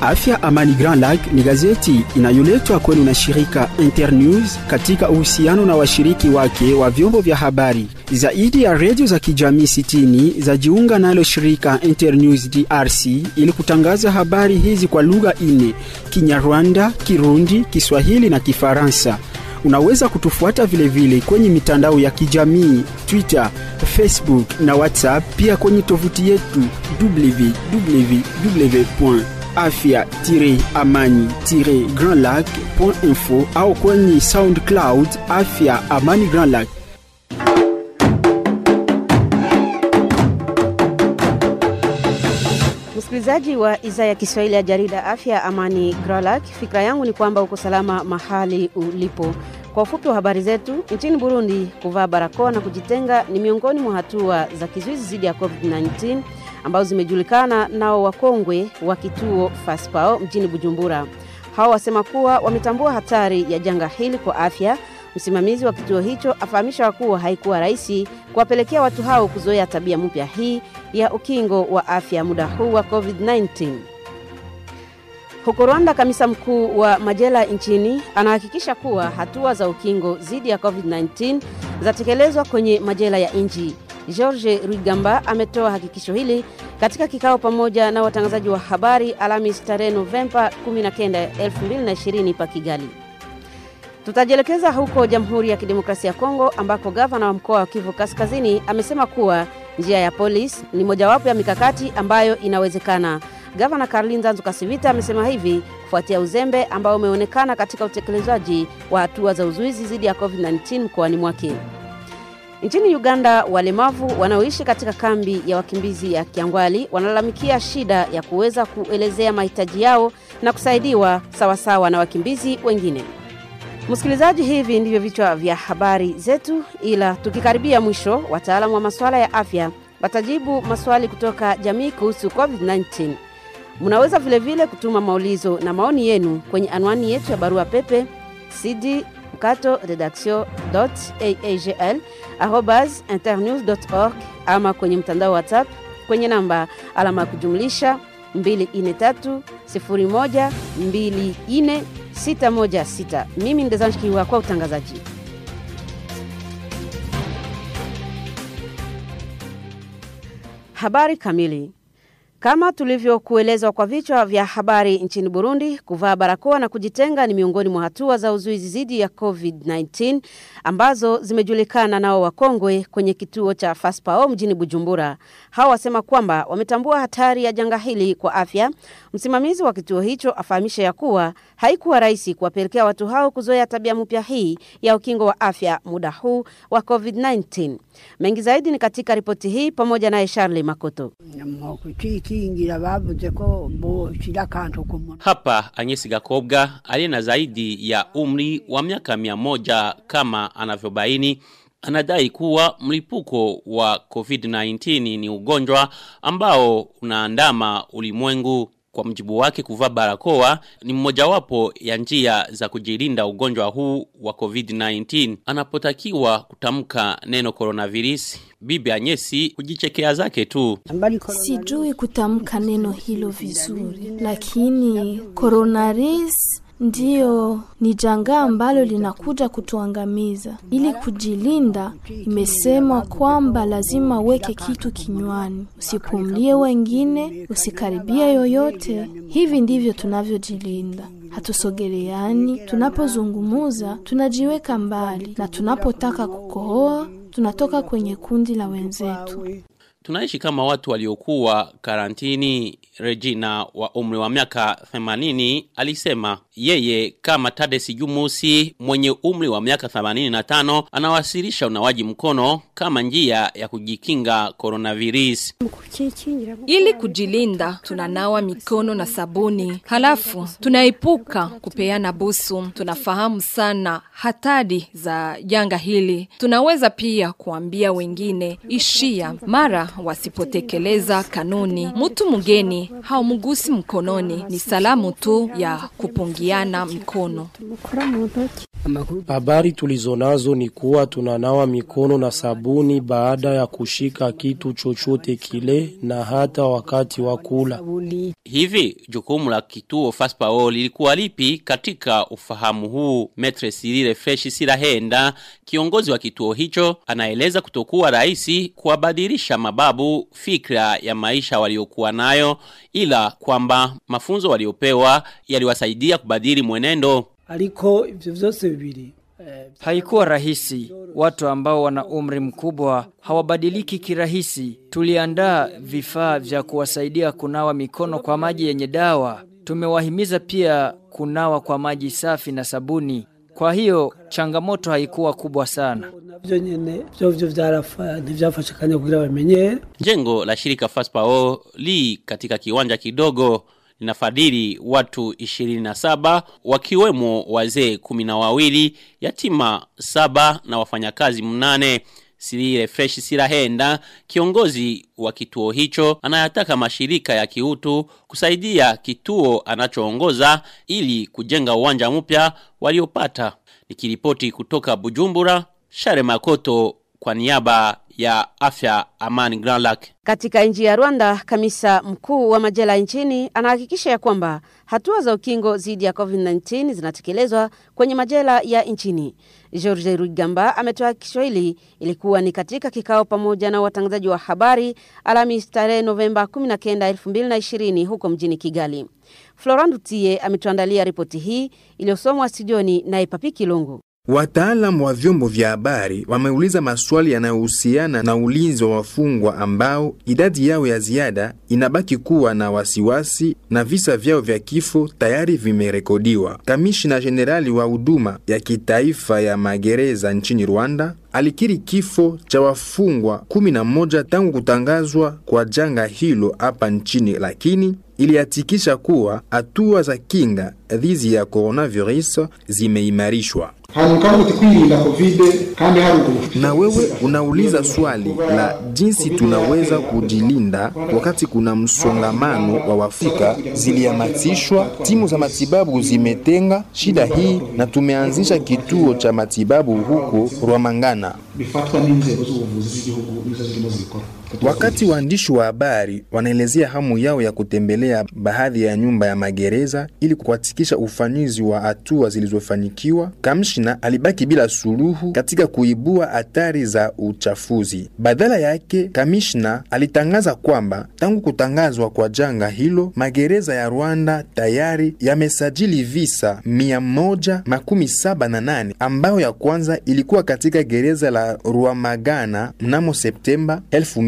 Afya Amani Grand Lac ni gazeti inayoletwa kwenu na shirika Internews katika uhusiano na washiriki wake wa vyombo vya habari. Zaidi ya redio za kijamii 60 zajiunga nalo shirika Internews DRC ili kutangaza habari hizi kwa lugha ine: Kinyarwanda, Kirundi, Kiswahili na Kifaransa. Unaweza kutufuata vilevile vile kwenye mitandao ya kijamii Twitter, Facebook na WhatsApp, pia kwenye tovuti yetu www.afya-amani-grandlac.info au kwenye SoundCloud Afya Amani Grand Lac. Msikilizaji wa idhaa ya Kiswahili ya jarida Afya Amani Gralak, fikra yangu ni kwamba uko salama mahali ulipo. Kwa ufupi wa habari zetu, nchini Burundi, kuvaa barakoa na kujitenga ni miongoni mwa hatua za kizuizi dhidi ya COVID-19 ambazo zimejulikana nao wakongwe wa kituo Faspao mjini Bujumbura. Hao wasema kuwa wametambua hatari ya janga hili kwa afya. Msimamizi wa kituo hicho afahamisha kuwa haikuwa rahisi kuwapelekea watu hao kuzoea tabia mpya hii ya ukingo wa afya muda huu wa COVID-19. Huko Rwanda, kamisa mkuu wa majela nchini anahakikisha kuwa hatua za ukingo dhidi ya COVID-19 zatekelezwa kwenye majela ya nchi. George Rwigamba ametoa hakikisho hili katika kikao pamoja na watangazaji wa habari Alhamis tarehe Novemba 19, 2020 pa Kigali. Tutajielekeza huko Jamhuri ya Kidemokrasia ya Kongo ambako gavana wa mkoa wa Kivu Kaskazini amesema kuwa njia ya polisi ni mojawapo ya mikakati ambayo inawezekana. Gavana Karlinza Nzukasivita amesema hivi kufuatia uzembe ambao umeonekana katika utekelezaji wa hatua za uzuizi dhidi ya COVID-19 mkoani mwake. Nchini Uganda, walemavu wanaoishi katika kambi ya wakimbizi ya Kiangwali wanalalamikia shida ya kuweza kuelezea mahitaji yao na kusaidiwa sawasawa na wakimbizi wengine. Msikilizaji, hivi ndivyo vichwa vya habari zetu, ila tukikaribia mwisho, wataalamu wa masuala ya afya watajibu maswali kutoka jamii kuhusu COVID-19. Mnaweza vilevile vile kutuma maulizo na maoni yenu kwenye anwani yetu ya barua pepe cd mkato redaction aagl arobas internews org ama kwenye mtandao wa WhatsApp kwenye namba alama ya kujumlisha 243 01 24 616. Mimi ni Dezanshkiwa kwa utangazaji. Habari kamili. Kama tulivyokuelezwa kwa vichwa vya habari nchini Burundi, kuvaa barakoa na kujitenga ni miongoni mwa hatua za uzuizi dhidi ya COVID-19 ambazo zimejulikana nao wakongwe kwenye kituo cha Faspao mjini Bujumbura. Hao wasema kwamba wametambua hatari ya janga hili kwa afya. Msimamizi wa kituo hicho afahamisha ya kuwa haikuwa rahisi kuwapelekea watu hao kuzoea tabia mpya hii ya ukingo wa afya muda huu wa COVID-19. Mengi zaidi ni katika ripoti hii pamoja naye Charlie Makoto. kwikingira bavuze ko boshira akantu ku munwa Hapa Anyesi Gakobwa aliye na zaidi ya umri wa miaka mia moja kama anavyobaini anadai kuwa mlipuko wa COVID-19 ni ugonjwa ambao unaandama ulimwengu. Kwa mjibu wake, kuvaa barakoa ni mmojawapo ya njia za kujilinda ugonjwa huu wa COVID-19. Anapotakiwa kutamka neno coronavirus, bibi Anyesi kujichekea zake tu. ambali corona Sijui kutamka neno hilo vizuri, lakini coronavirus ndiyo ni janga ambalo linakuja kutuangamiza. Ili kujilinda, imesemwa kwamba lazima uweke kitu kinywani, usipumlie wengine, usikaribie yoyote. Hivi ndivyo tunavyojilinda. Hatusogeleani, tunapozungumuza tunajiweka mbali, na tunapotaka kukohoa tunatoka kwenye kundi la wenzetu. Tunaishi kama watu waliokuwa karantini. Regina wa umri wa miaka 80 alisema yeye kama Tadesi Jumusi mwenye umri wa miaka 85 anawasilisha unawaji mkono kama njia ya kujikinga coronavirus. Ili kujilinda, tunanawa mikono na sabuni, halafu tunaepuka kupeana busu. Tunafahamu sana hatari za janga hili. Tunaweza pia kuambia wengine ishia mara wasipotekeleza kanuni. Mtu mgeni haumgusi mkononi, ni salamu tu ya kupungiana mikono. Habari tulizonazo ni kuwa tunanawa mikono na sabuni baada ya kushika kitu chochote kile na hata wakati wa kula. Hivi jukumu la kituo Faspao lilikuwa lipi katika ufahamu huu? Metre Cyril Fresh Sirahenda, kiongozi wa kituo hicho, anaeleza kutokuwa rahisi kuwabadilisha mababu fikra ya maisha waliokuwa nayo, ila kwamba mafunzo waliopewa yaliwasaidia kubadili mwenendo. ariko ivyo vyose bibiri Haikuwa rahisi. Watu ambao wana umri mkubwa hawabadiliki kirahisi. Tuliandaa vifaa vya kuwasaidia kunawa mikono kwa maji yenye dawa. Tumewahimiza pia kunawa kwa maji safi na sabuni. Kwa hiyo changamoto haikuwa kubwa sana. navyo nyene vyo vyo vyarafa ntivyafashe akanya kugira bamenyere Jengo la shirika Faspao li katika kiwanja kidogo linafadhili watu 27 wakiwemo wazee kumi na wawili, yatima saba na wafanyakazi mnane. Sirire Fresh Sirahenda, kiongozi wa kituo hicho, anayataka mashirika ya kiutu kusaidia kituo anachoongoza ili kujenga uwanja mpya waliopata. Nikiripoti kutoka Bujumbura, Share Makoto kwa niaba ya afya Amani Grand Lac. Katika nchi ya Rwanda, kamisa mkuu wa majela nchini anahakikisha ya kwamba hatua za ukingo dhidi ya COVID-19 zinatekelezwa kwenye majela ya nchini. George Rugamba ametoa hakikisho hili ilikuwa ni katika kikao pamoja na watangazaji wa habari Alhamisi tarehe Novemba 19, 2020 huko mjini Kigali. Florent Dutie ametuandalia ripoti hii iliyosomwa studioni na Ipapi Kilungu. Wataalamu wa vyombo vya habari wameuliza maswali yanayohusiana na ulinzi wa wafungwa ambao idadi yao ya ziada inabaki kuwa na wasiwasi na visa vyao vya kifo tayari vimerekodiwa. Kamishna jenerali wa huduma ya kitaifa ya magereza nchini Rwanda alikiri kifo cha wafungwa kumi na moja tangu kutangazwa kwa janga hilo hapa nchini, lakini ilihakikisha kuwa hatua za kinga dhidi ya coronavirus zimeimarishwa. Na wewe unauliza swali la jinsi tunaweza kujilinda wakati kuna msongamano wa wafika. Zilihamasishwa, timu za matibabu zimetenga shida hii na tumeanzisha kituo cha matibabu huko Rwamangana. Wakati waandishi wa habari wanaelezea hamu yao ya kutembelea baadhi ya nyumba ya magereza ili kuhakikisha ufanisi wa hatua zilizofanikiwa, kamishna alibaki bila suluhu katika kuibua hatari za uchafuzi. Badala yake, kamishna alitangaza kwamba tangu kutangazwa kwa janga hilo, magereza ya Rwanda tayari yamesajili visa mia moja makumi saba na nane ambayo ya kwanza ilikuwa katika gereza la Rwamagana mnamo Septemba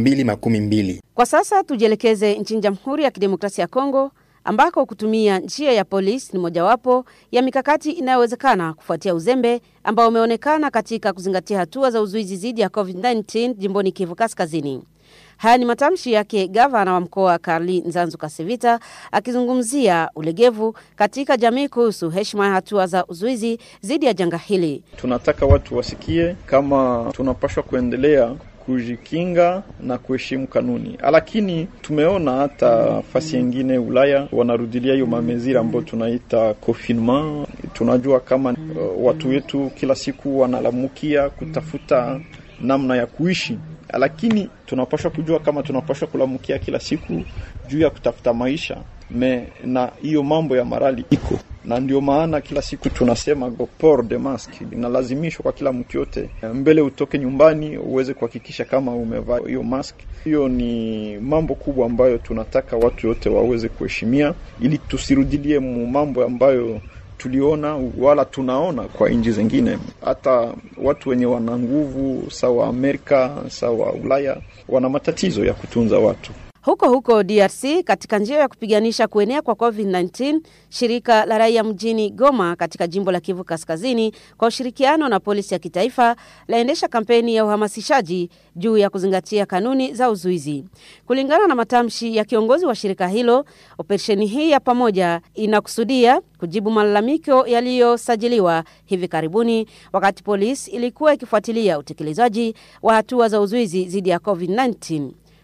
2012. Kwa sasa tujielekeze nchini Jamhuri ya Kidemokrasia ya Kongo ambako kutumia njia ya polisi ni mojawapo ya mikakati inayowezekana kufuatia uzembe ambao umeonekana katika kuzingatia hatua za uzuizi dhidi ya COVID-19 jimboni Kivu Kaskazini. Haya ni matamshi yake gavana wa mkoa Karli Nzanzu Kasivita akizungumzia ulegevu katika jamii kuhusu heshima ya hatua za uzuizi dhidi ya janga hili. Tunataka watu wasikie kama tunapashwa kuendelea kujikinga na kuheshimu kanuni, lakini tumeona hata fasi yengine Ulaya wanarudilia hiyo mamezira ambayo tunaita confinement. Tunajua kama uh, watu wetu kila siku wanalamukia kutafuta namna ya kuishi, lakini tunapaswa kujua kama tunapaswa kulamukia kila siku juu ya kutafuta maisha me na hiyo mambo ya marali iko na ndio maana kila siku tunasema go port de masque inalazimishwa kwa kila mtu yote, mbele utoke nyumbani uweze kuhakikisha kama umevaa hiyo mask. Hiyo ni mambo kubwa ambayo tunataka watu wote waweze kuheshimia, ili tusirudilie mambo ambayo tuliona wala tunaona kwa nchi zingine. Hata watu wenye wana nguvu sawa Amerika sawa Ulaya wana matatizo ya kutunza watu. Huko huko DRC, katika njia ya kupiganisha kuenea kwa COVID-19, shirika la raia mjini Goma katika jimbo la Kivu Kaskazini kwa ushirikiano na polisi ya kitaifa laendesha kampeni ya uhamasishaji juu ya kuzingatia kanuni za uzuizi. Kulingana na matamshi ya kiongozi wa shirika hilo, operesheni hii ya pamoja inakusudia kujibu malalamiko yaliyosajiliwa hivi karibuni wakati polisi ilikuwa ikifuatilia utekelezaji wa hatua za uzuizi dhidi ya COVID-19.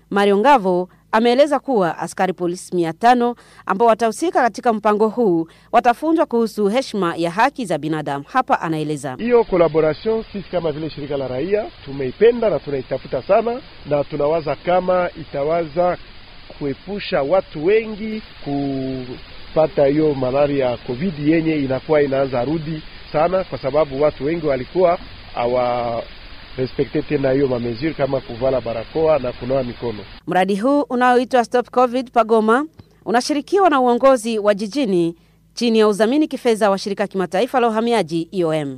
Mario Ngavo ameeleza kuwa askari polisi mia tano ambao watahusika katika mpango huu watafunzwa kuhusu heshima ya haki za binadamu. Hapa anaeleza hiyo collaboration, sisi kama vile shirika la raia tumeipenda na tunaitafuta sana, na tunawaza kama itawaza kuepusha watu wengi kupata hiyo malaria ya covid yenye inakuwa inaanza rudi sana, kwa sababu watu wengi walikuwa hawa respekte tena hiyo mamezuri kama kuvala barakoa na kunawa mikono. Mradi huu unaoitwa Stop Covid Pagoma unashirikiwa na uongozi wa jijini chini ya udhamini kifedha wa shirika kimataifa la uhamiaji IOM.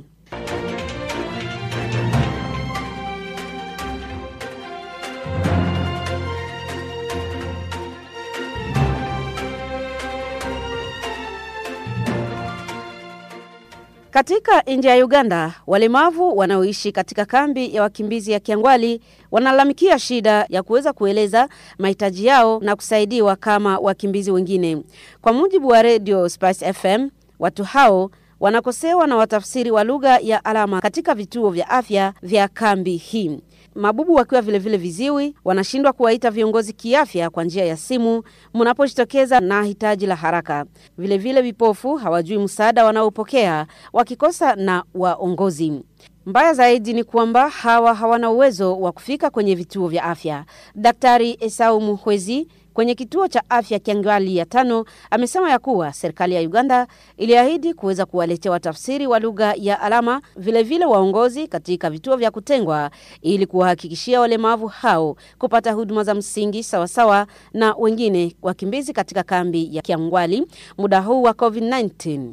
Katika nchi ya Uganda, walemavu wanaoishi katika kambi ya wakimbizi ya Kiangwali wanalalamikia shida ya kuweza kueleza mahitaji yao na kusaidiwa kama wakimbizi wengine. Kwa mujibu wa Radio Spice FM, watu hao wanakosewa na watafsiri wa lugha ya alama katika vituo vya afya vya kambi hii. Mabubu wakiwa vilevile vile viziwi wanashindwa kuwaita viongozi kiafya kwa njia ya simu mnapojitokeza na hitaji la haraka. Vilevile vipofu hawajui msaada wanaopokea wakikosa na waongozi. Mbaya zaidi ni kwamba hawa hawana uwezo wa kufika kwenye vituo vya afya. Daktari Esau Muhwezi kwenye kituo cha afya Kiangali ya tano amesema ya kuwa serikali ya Uganda iliahidi kuweza kuwaletea watafsiri wa lugha ya alama, vilevile vile waongozi katika vituo vya kutengwa ili kuwahakikishia walemavu hao kupata huduma za msingi sawasawa na wengine wakimbizi katika kambi ya Kiangwali muda huu wa COVID-19.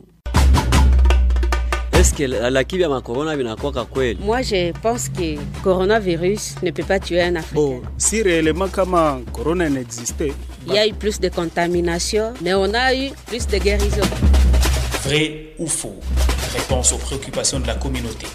Est-ce que la kibi ya makorona vinakuwaka kweli? Moi je pense que coronavirus ne peut pas tuer un Africain. Bon, si réellement kama corona n'existait, Il y a eu plus de contamination, mais on a eu plus de guérison. Vrai ou faux Réponse aux préoccupations de la communauté.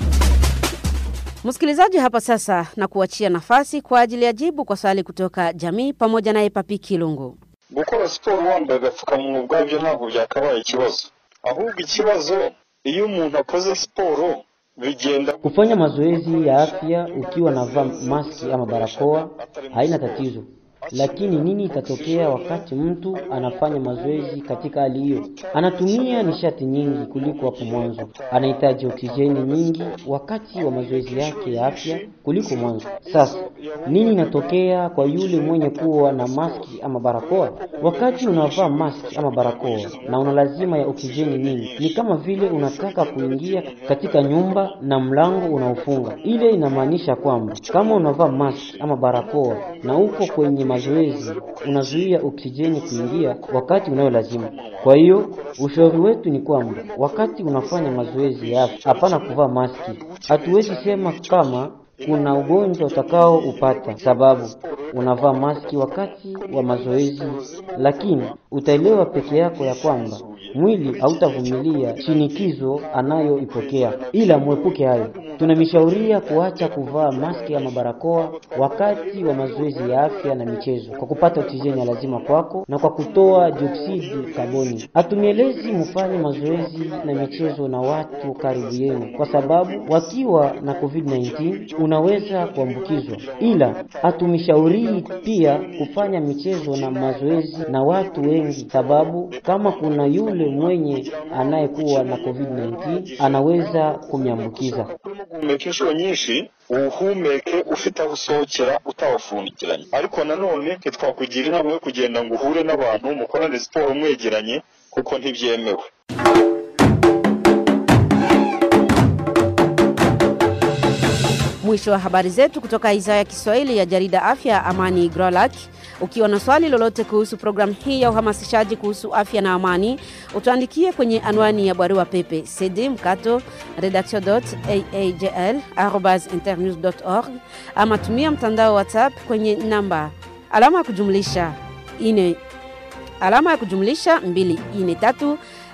Msikilizaji, hapa sasa na kuachia nafasi kwa ajili ya jibu kwa swali kutoka jamii pamoja naye Papi Kilungu. gukora siporo wambaye agapfukamunwa ubwabyo ntabwo byakabaye ikibazo ahubwo ikibazo iyo umuntu akoze siporo bigenda Kufanya mazoezi ya afya ukiwa navaa maski ama barakoa haina tatizo, lakini nini itatokea wakati mtu anafanya mazoezi katika hali hiyo? Anatumia nishati nyingi kuliko hapo mwanzo, anahitaji oksijeni nyingi wakati wa mazoezi yake ya afya kuliko mwanzo. Sasa nini inatokea kwa yule mwenye kuwa na maski ama barakoa? Wakati unavaa maski ama barakoa na una lazima ya oksijeni nyingi, ni kama vile unataka kuingia katika nyumba na mlango unaofunga. Ile inamaanisha kwamba kama unavaa maski ama barakoa na uko kwenye mazoezi, unazuia oksijeni kuingia wakati unayo lazima. Kwa hiyo ushauri wetu ni kwamba wakati unafanya mazoezi ya afya, hapana kuvaa maski. Hatuwezi sema kama kuna ugonjwa utakao upata sababu unavaa maski wakati wa mazoezi, lakini utaelewa peke yako ya kwamba mwili hautavumilia shinikizo anayoipokea, ila mwepuke hayo. Tunamishauria kuacha kuvaa maski ama barakoa wakati wa mazoezi ya afya na michezo, kwa kupata oksijeni ya lazima kwako na kwa kutoa dioksidi kaboni. Hatumielezi mfanye mazoezi na michezo na watu karibu yenu, kwa sababu wakiwa na COVID-19 unaweza kuambukizwa, ila hatumishaurii pia kufanya michezo na mazoezi na watu wengi, sababu kama kuna yule mwenye anayekuwa na COVID-19 anaweza kumyambukiza. guhumeka inshuro nyinshi uwuhumeke ufite aho usohokera utawufungiranye ariko nanone ntitwakugira inama yo kugenda ngo uhure n'abantu mukorane siporo mwegeranye kuko ntibyemewe Mwisho wa habari zetu kutoka idhaa ya Kiswahili ya jarida Afya Amani Grolak. Ukiwa na swali lolote kuhusu programu hii ya uhamasishaji kuhusu afya na amani, utuandikie kwenye anwani ya barua pepe cd mkato redaction.aajl@internews.org ama tumia mtandao WhatsApp kwenye namba alama ya kujumlisha ine alama ya kujumlisha 243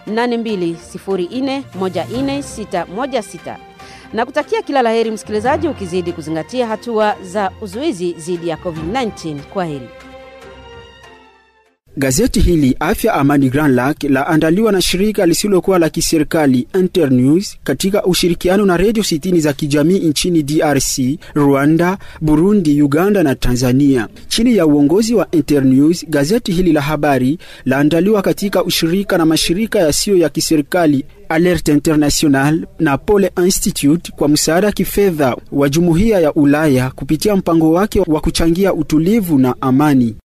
8204141616 na kutakia kila laheri msikilizaji, ukizidi kuzingatia hatua za uzuizi dhidi ya COVID-19. Kwa heri. Gazeti hili Afya Amani Grand Lac laandaliwa na shirika lisilokuwa la kiserikali Internews katika ushirikiano na redio sitini za kijamii nchini DRC, Rwanda, Burundi, Uganda na Tanzania. Chini ya uongozi wa Internews, gazeti hili la habari laandaliwa katika ushirika na mashirika yasiyo ya kiserikali Alert International na Pole Institute kwa msaada kifedha wa Jumuiya ya Ulaya kupitia mpango wake wa kuchangia utulivu na amani.